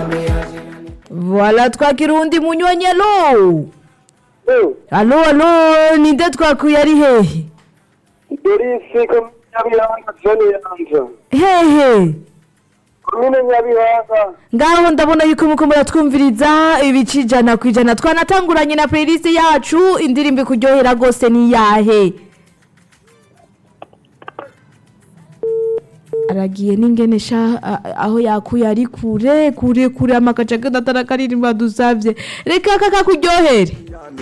Voilà twakira uwundi munywanyi alo Eh, alo alo ninde twakuye ari hehe Dorisi komine Nyabihanga zone Yanza hehe komine Nyabihanga ngaho ndabona yuko muko muratwumviriza ibice ijana ku ijana twanatanguranye na playlist yacu indirimbo ikuryohera rwose ni yahe aragiye n'ingene sha a- aho yakuye ari kure kure kure amakaca agatara karirimba dusavye reka kakakuryohere